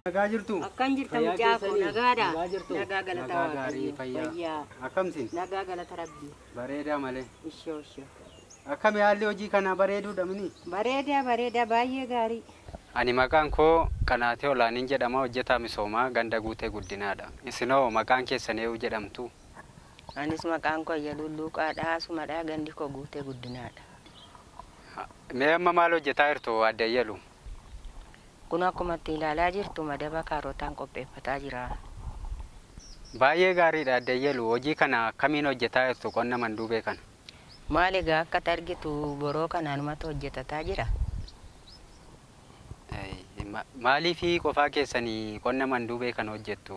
Nagaa jirtu? Akkan jirta Fayyaa mucaa koo keessanii? nagaadha. Nagaa jirtu? Nagaa galata Nagaa gaarii waaqayyo. fayyaa. Fayyaa. Akkamsin? Nagaa galata rabbii. Bareedaa malee. Ishoo ishoo. Akkami haalli hojii kanaa bareeduudha mini? Bareedaa bareedaa baay'ee gaarii. Ani maqaan koo Qanaatee Olaaniin jedhama hojjetaa misoomaa ganda guutee guddinaadha. Isinoo maqaan keessan eenyu jedhamtu? Anis maqaan koo Ayyaluu Luuqaadha. Asumadha gandi koo guutee guddinaadha. Mee amma maal hojjetaa jirtu adda Ayyalu? Kun akkuma itti ilaalaa jirtu madaba kaarotaan qopheeffataa jira. Baay'ee gaariidha adda Ayyalu. Hojii kana akkamiin hojjetaa jirtu qonna manduubee kana? Maal egaa akka argitu boroo kanaanumatu hojjetataa jira. Eh, ma- Maaliifii qofaa keessanii qonna manduubee kana hojjettu?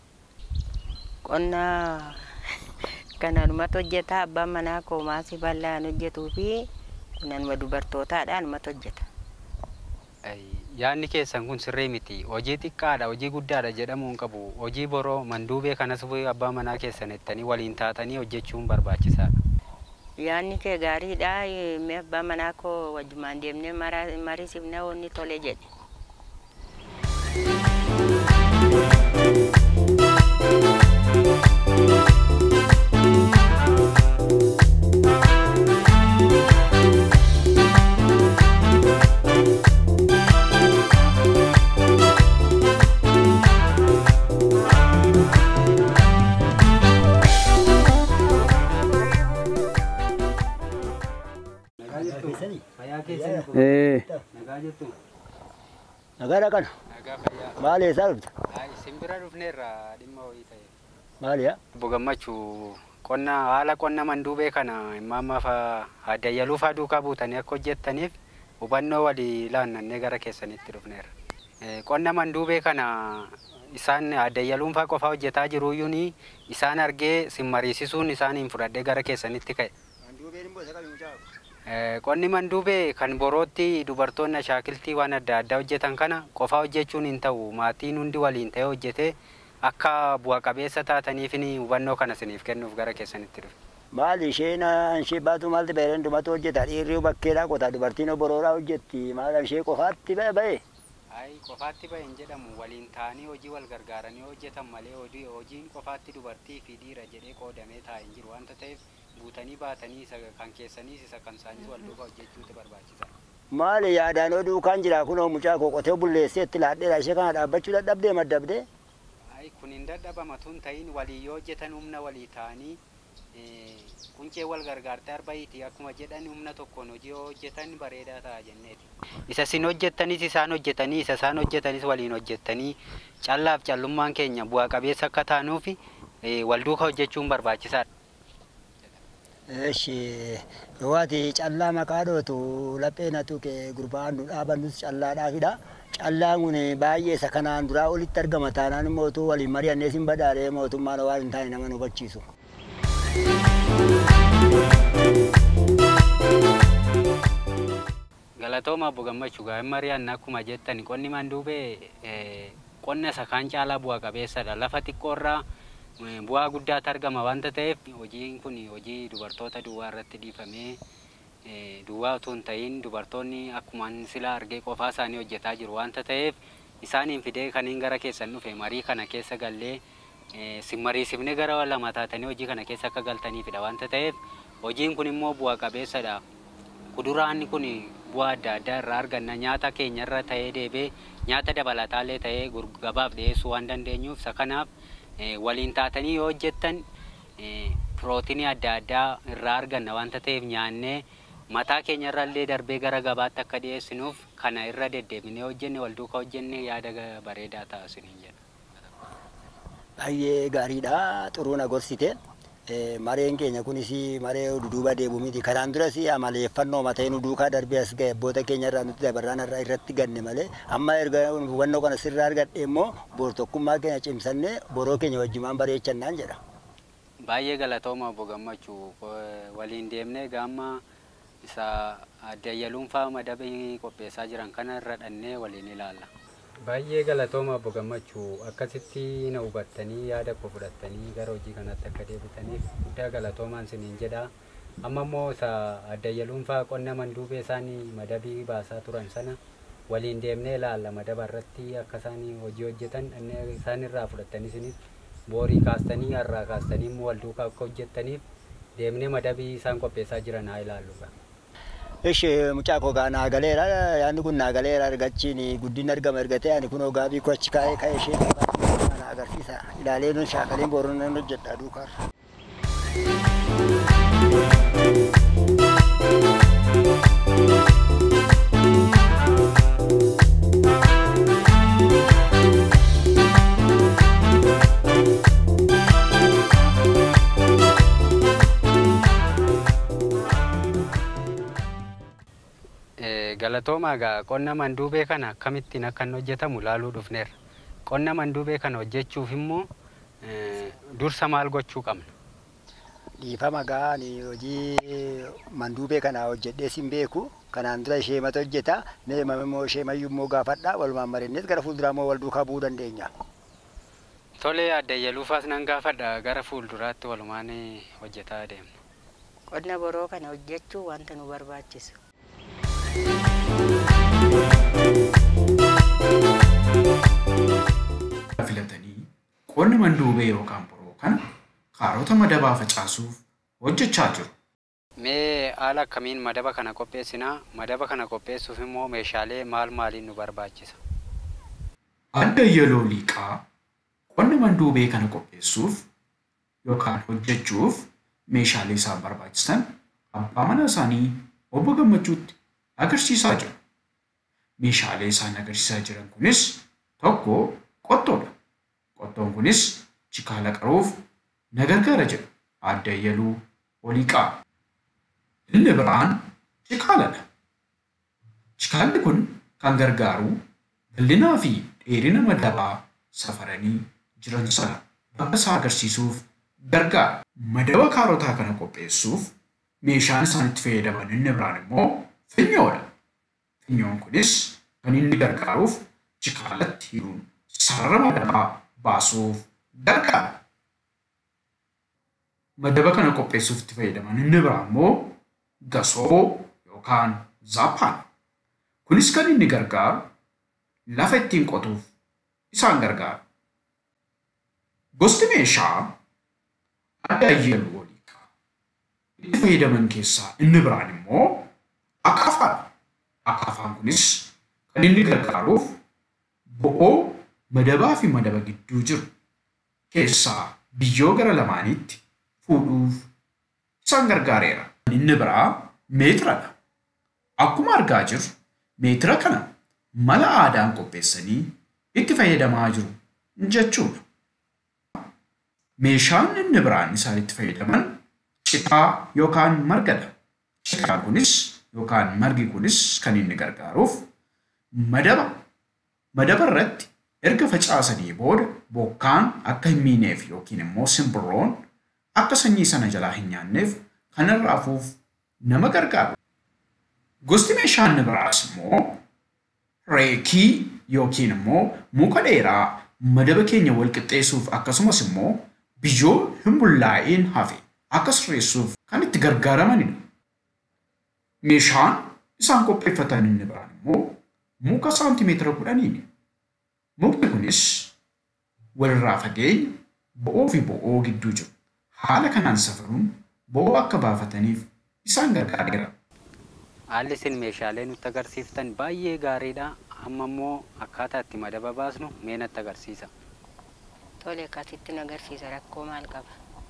Qonna kanaanumatu hojjeta. Abbaan manaa koo maasii bal'aan hojjetuu fi kunanuma dubartootaadha anumatu hojjeta. Eh, Yaadni keessan kun sirrii miti. Hojii xiqqaadha, hojii guddaadha jedhamuu hin qabu. Hojii boroo manduubee kanas fi abbaa manaa keessan ittanii waliin taatanii hojjechuun barbaachisaadha. Yaanni kee gaariidha. Mee abbaan manaa koo wajjumaan deemnee mara- mariisifnee onni tole jedhe. Nagaa jirtu? Fayyaa keessanii? Eh, Nagaa jirtu? nagaadha kana. Nagaa fayyaa. Maali eessaa dhufta? Ay, Simbira dhufneerra dhimma wayii ta'e. Maaliya? Obbo Gammachuu qonna haala qonna manduubee kana immaammaa fa addayyaluu faa duukaa buutanii akka hojjettaniif hubannoo walii laannannee gara keessanitti dhufneerra. Eh, Qonna manduubee kana isaan addayyaluun faa qofaa hojjetaa jiruyyuuni isaan argee simmariisisuun isaaniin fudhadhee gara keessanitti ka'e. Eh, Qonni manduubee kan borootti dubartoonni ashaakiltii waan adda addaa hojjetan kana qofaa hojjechuun hin ta'u maatiin hundi waliin ta'ee hojjetee akka bu'a qabeessa taataniif hubannoo kana isiniif kennuuf gara keessanitti dhufe. Maali isheen ah, ishee baatu maalti beeleen dhumatu hojjeta dhiirri bakkeedhaa qota dubartiin borooraa hojjetti maala ishee qofaatti ba'e ba'e. Ayi qofaatti bahe hin jedhamu waliin ta'anii hojii wal gargaaranii hojjetan malee hojii- hojiin qofaatti dubartii fi dhiira jedhee qoodamee taa'e hin jiru wanta ta'eef buutanii baatanii isa kan keessaniis isa kan isaaniis wal duukaa hojjechuutu barbaachisa. Maali yaadaan oduu kan jira kunoo mucaa koo qotee bulleessee itti laadheedha ishee kana dhaabbachuu dadhabdee maddabdee. Ayi kun hin dadhabama tun ta'in walii yoo hojjetan humna walii ta'anii eh, quncee wal gargaartee arba'iiti akkuma jedhan humna tokkoon hojii yoo hojjetan bareedaa ta'a jenneeti. Isa isin hojjettanis isaan hojjetanii isa isaan hojjetanis waliin hojjettanii callaaf callummaan keenya bu'a qabeessa akka taanuuf eh, wal duukaa hojjechuun barbaachisaadha. Eshi waati callaa maqaa dhootu laphee na tuqe gurbaan nu dhaabannus callaadhaafidha. Callaan kun baay'ee isa kanaan duraa olitti argama taanaan mootuu waliin mari'annee sin badhaadhee mootummaan waan hin taane nama nu hubachiisu. Galatooma obbo Gammachuu gaa'in mari'anna akkuma jettan qonni manduubee eh, qonna isa kaan caalaa bu'a qabeessadha. Lafa xiqqoorraa eh, bu'aa guddaatu argama wanta ta'eef hojiin kun hojii dubartoota duwwaa irratti dhiifamee eh, duwwaa utuu hin ta'in dubartoonni akkuma sila argee qofaa isaanii hojjetaa jiru wanta ta'eef isaaniin fidee kaniin gara keessan dhufe marii kana keessa gallee eh, simmariisifnee gara lama taatanii hojii kana keessa akka galtaniifidha wanta ta'eef hojiin kun immoo bu'a qabeessadha. Kuduraan kun bu'aa adda addaa irraa arganna nyaata keenya irra ta'ee deebee nyaata dabalataallee ta'ee gur- gabaaf dhiyeessuu waan dandeenyuuf isa kanaaf eh, waliin taatanii yoo hojjettan eh, pirootinii adda addaa irraa arganna wanta ta'eef nyaannee mataa keenya irrallee darbee gara gabaatti akka dhiyeessinuuf kana irra deddeebinee hojjenne wal duukaa hojjenne yaada ga- bareedaa ta'a isiniin jedha. Baay'ee gaariidha xuruu na gorsite. Eh, Mareen keenya kunis maree duduuba deebu miti. Kanaan duras amaleeffannoo matee nu duukaa darbee as ga'e abboota keenya irraa nuti dabarraan irraa irratti ganne malee amma erga hubannoo kana sirraa argadhe immoo bor tokkummaa keenya cimsannee boroo keenya wajjumaan bareechannaan jedha. Baay'ee galatooma obbo Gammachuu Ko- waliin deemnee gaamma isa addayyaluun fa'aa madabii qopheessaa jiran kana irra dhannee waliin ilaalla. Baay'ee galatooma obbo Gammachuu akkasitti na hubattanii yaada koo fudhattanii gara hojii kanatti akka deebitaniif guddaa galatoomaan isiniin jedha. Amma immoo isa addayyaluun fa'aa qonna manduubee isaanii madabii baasaa turan sana waliin deemnee ilaalla madaba irratti akka isaan hojii hojjetan dhannee isaan irraa fudhattanii isinis boorii kaastanii har'aa kaastanii immoo wal duukaa akka hojjettaniif deemnee madabii isaan qopheessaa jiran haa ilaallu. Ishi mucaa koo gaa naa galeera yaadni kun naa galeera argachiin guddinni argama ergatee ani kun ogaa biikoo achi kaa'ee ka'ee ishee na agarsiisa ilaalee nun shaakaliin boruun nan hojjedha duukaa. Galatoomaa egaa qonna manduubee kana akkamittiin akka inni hojjetamu laaluu dhufneerra. Qonna manduubee kana hojjechuuf immoo dursa maal gochuu qabna? Dhiifama gaa ani hojii manduubee kana hojjedhee sin beeku kanaan dura ishee mata hojjeta mee immoo ishee mayyuu immoo gaafadha walumaan marinnes gara fuulduraa immoo wal duukaa bu'uu dandeenya. Tolee addayyaluufaas nan gaafadha gara fuulduraatti walumaan hojjetaa deemna. Qonna boroo kana hojjechuu wanta nu barbaachisu. filatanii qonna manduubee yookaan boroo kana kaarota madabaa facaasuuf hojjechaa jiru. Mee haala akkamiin madaba kana qopheessinaa? Madaba kana qopheessuuf immoo meeshaalee maal maaliin nu barbaachisa? Adda yeloo liiqaa qonna manduubee kana qopheessuuf yookaan hojjechuuf meeshaalee isaan barbaachisan abbaa mana isaanii obbo Gammachuutti agarsiisaa jiru. Meeshaalee isaan agarsiisaa jiran kunis tokko qottoodha. Qottoon kunis chikaala qaruuf na gargaara jedhu adda yeluu olii qaba. Inni biraan chikaaladha. Chikaalli kun kan gargaaru bal'inaa fi dheerina madabaa safaranii jiran sana bakka isaa agarsiisuuf gargaara. Madaba kaarotaa kana qopheessuuf meeshaan isaan itti fayyadaman inni biraan immoo finyoodha. Finyoon kunis kan inni gargaaruuf chikaalatti hidhuun sarara madabaa baasuuf gargaara. Madaba kana qopheessuuf itti fayyadaman inni biraa immoo gasoo yookaan zaappaan. Kunis kan inni gargaaru lafa ittiin qotuuf isaan gargaara. Gosti meeshaa adda ayyaluu olii qaba. Itti fayyadaman keessaa inni biraan immoo akaafaadha. Akaafaan kunis kan inni gargaaruuf bo'oo madabaa fi madaba gidduu jiru keessaa biyyoo gara lamaaniitti fuudhuuf isaan gargaareera. Inni biraa meetiradha. Akkuma argaa jirru meetira kana mala aadaan qopheessanii itti fayyadamaa jiru jechuudha. Meeshaan inni biraan isaan itti fayyadaman citaa yookaan margadha. Citaan kunis yookaan margi kunis kan inni gargaaruuf madaba madaba irratti erga facaasanii booda bokkaan akka hin miineef yookiin immoo simbirroon akka sanyii sana jalaa hin nyaanneef kan irraa hafuuf nama gargaaru. Gosti meeshaa inni biraas immoo reekii yookiin immoo muka dheeraa madaba keenya wal qixxeessuuf akkasumas immoo biyyoo hin bullaa'in hafe akka sirreessuuf kan itti gargaaramanidha. Meeshaan isaan qopheeffatan inni biraan immoo muka saantimeetira kudhaniini. Mukti kunis walirraa fageenya bo'oo fi bo'oo gidduu jiru. Haala kanaan safaruun bo'oo akka baafataniif isaan gargaareera. Haalli isin meeshaalee nutti agarsiiftan baay'ee gaariidha. Amma immoo akkaataa itti madaba baasnu mee natti agarsiisa. Tole akkasitti nu agarsiisa rakkoo maal qaba?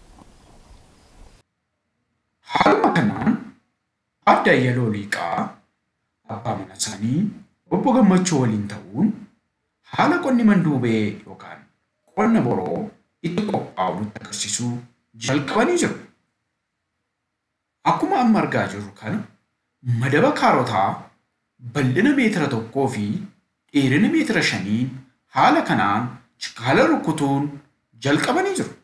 Haaluma kanaan adda yeloo liiqaa abbaa mana isaanii obbo Gammachuu waliin ta'uun haala qonni manduubee yookaan qonna boroo itti qophaa'u nutti agarsiisuu jalqabanii jiru. Akkuma amma argaa jirru kana madaba kaarotaa bal'ina meetira tokkoo fi dheerina meetira shaniin haala kanaan chikaala rukutuun jalqabanii jiru.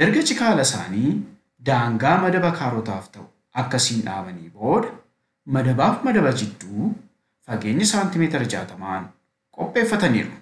Erga cikaala isaanii daangaa madaba kaarotaaf ta'u akkasiin dhaabanii booda madabaaf madaba jidduu fageenya saantimeetira jaatamaan qopheeffataniiru.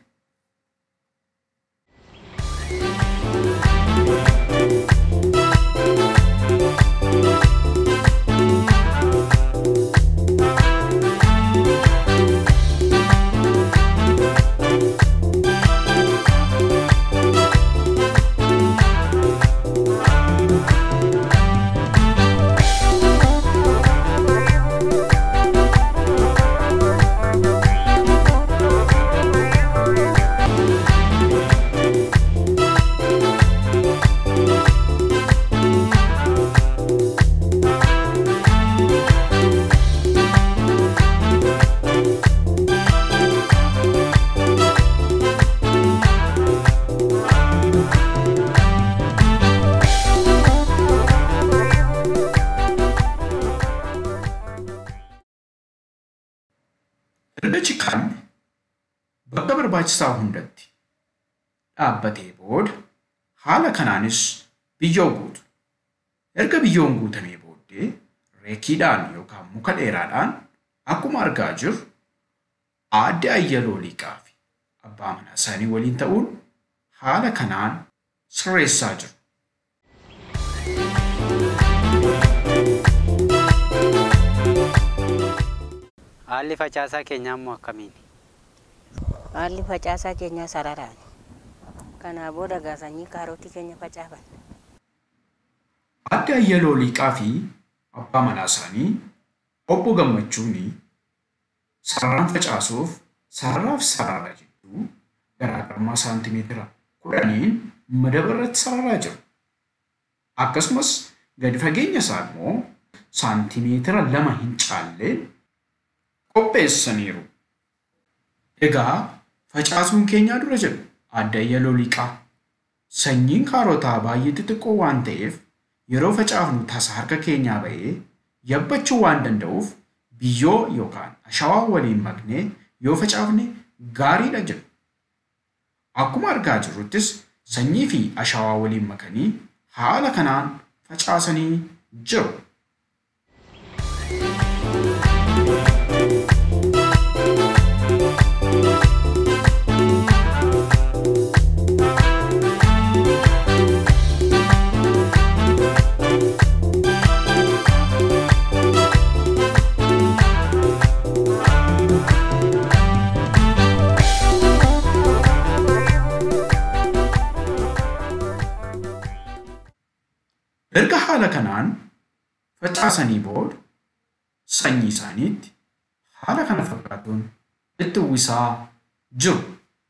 Erga cikaanni bakka barbaachisaa hundatti dhaabbatee booda haala kanaanis biyyoon guutu. Erga biyyoon guutamee booddee reekiidhaan yookaan muka dheeraadhaan akkuma argaa jirru aadde ayyaloo liiqaa fi abbaa manaa isaanii waliin ta'uun haala kanaan sirreessaa jiru. Haalli facaasaa keenyaa immoo akkamiini? Haalli facaasaa keenyaa sararaan. Kanaa booda gaasanii kaarotii keenya facaafan. Aadde ayyaloo liiqaa fi abbaa manaa isaanii obbo gammachuuni sararaan facaasuuf sararaaf sarara jidduu garaagarummaa saantimeetira kudhaniin madaba irratti sararaa jiru. Akkasumas gadi fageenya isaa immoo saantimeetira lama hin caalleen qopheessaniiru. Egaa facaasuun keenyaa dura jedhu aadde ayyaloo liiqaa. Sanyiin kaarotaa baay'ee xixiqqoo waan ta'eef yeroo facaafnu tasa harka keenyaa ba'ee yabbachuu waan danda'uuf biyyoo yookaan ashawaa waliin maknee yoo facaafne gaariidha jedhu. Akkuma argaa jirruttis sanyii fi ashawaa waliin makanii haala kanaan facaasanii jiru. Erga haala kanaan facaasanii booda sanyii isaaniitti haala kana fakkaatuun itti uwwisaa jiru.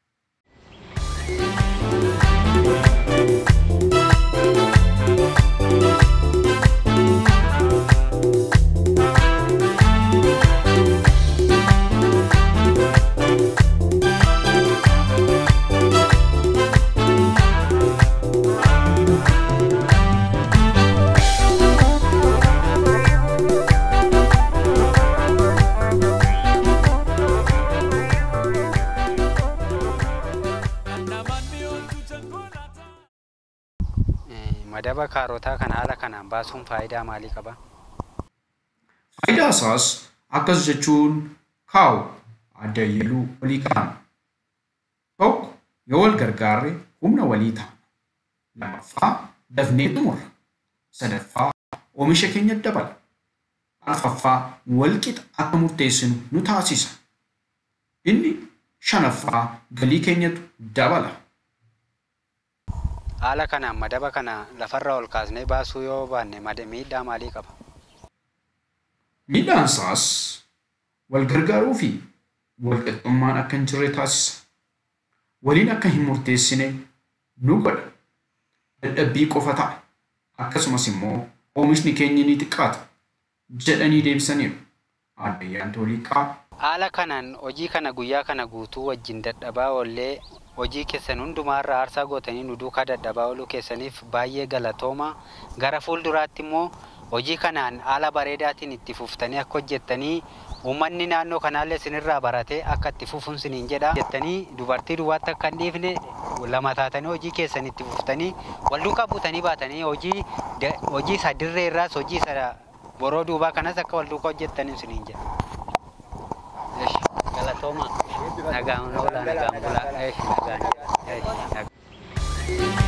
Madaba kaarotaa kan haala kanaan baasuun faayidaa maalii qaba? Faayidaa isaas akkas jechuun kaa'u aadde ayyaluu walii qaama. Tokko yoo wal gargaarre humna walii taana. Lammaffaa dafnee xumurra. Sadaffaa oomisha keenya dabala. Arfaffaa wal qixa akka murteessinu nu taasisa. Inni shanaffaa galii keenyatu dabala. Haala kanaan madaba kana lafarra ol kaasnee baasuu yoo baanne mada- miidhaa maalii qaba? Miidhaan isaas wal gargaaruu fi wal qixxummaan akka hin jirre taasisa. Waliin akka hin murteessine nu godha. Dadhabbii qofa ta'a. Akkasumas immoo oomishni keenya ni xiqqaata. Jedhanii deebisaniiru. Aadde Liiqaa Haala kanaan hojii kana guyyaa kana guutuu wajjin dadhabaa oollee hojii keessan hundumaarra aarsaa gootanii nu duukaa dadhabaa ooluu keessaniif baay'ee galatooma. Gara fuulduraatti immoo hojii kanaan haala bareedaatiin itti fuftanii akka hojjettanii uummanni naannoo kanaallee isinirraa baratee akka itti fufuun isiniin jedha jettanii dubartii duwwaatti akka hin dhiifne lama taatanii hojii keessan itti fuftanii wal duukaa buutanii baatanii hojii hojii isa dirree irraas hojii isa boroo duubaa kanas akka wal duukaa hojjettanii isiniin jedha. Galatooma nagaan oolaa nagaan bulaa nagaan.